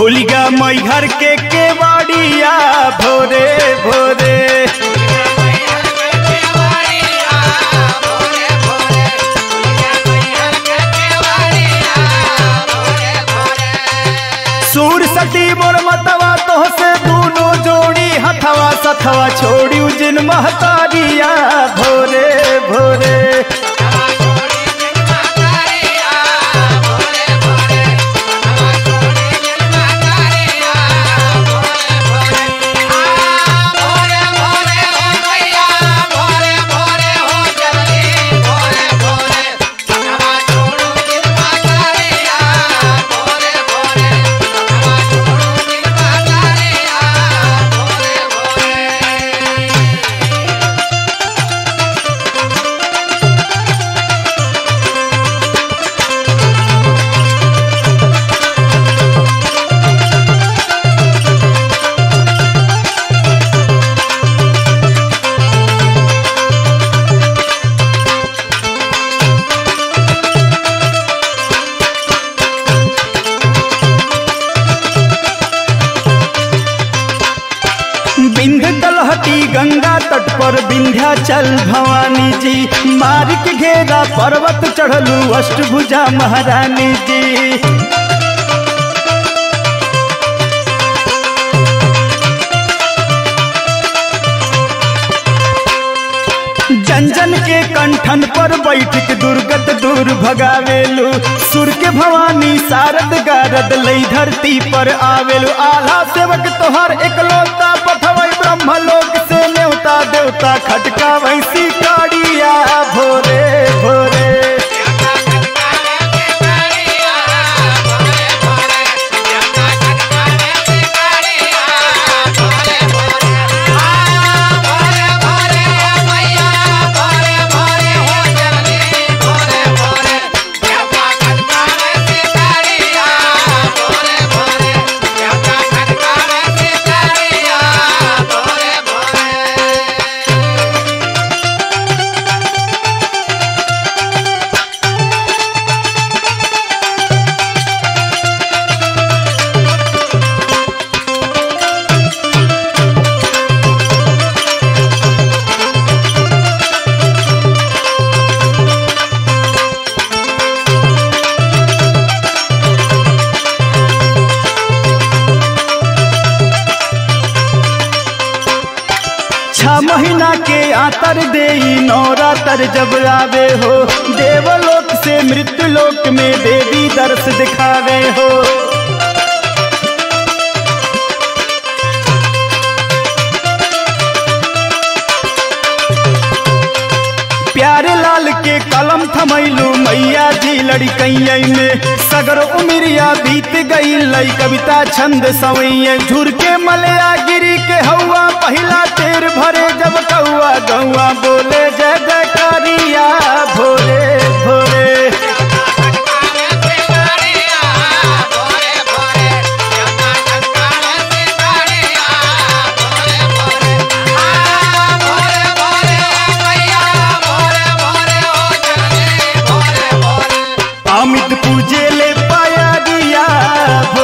खुल गया मैहर के केवाड़िया भोरे भोरे सूर सती मोर मतवा तो से दूनो जोड़ी हथवा सथवा छोड़ी जिन महतारिया भोरे भोरे बिंध तलहटी गंगा तट पर विंध्याचल भवानी जी मार के घेरा पर्वत चढ़लू अष्टभुजा महारानी जी जन जन के कंठन पर बैठ के दुर्गत दूर भगावेलू सुर के भवानी सारद गारद लई धरती पर आवेलू आला सेवक तोहर एकलौता पठवई ब्रह्मलोक से न्योता देवता खटका वैसी काड़िया भोरे भोरे छह महीना के आतर दे नौरातर जब आवे हो देवलोक से मृत्यु लोक में देवी दर्श दिखावे हो प्यारे लाल के कलम थमैलू मैया जी लड़कैया में सगर उमिरिया बीत गई लई कविता छंद सवैया झुर के मलया गिरी के हवा पहिला तेर भरे जब कौआ गौआ बोले जय जयकारिया भोरे भोरे अमित पूजे ले पाया दिया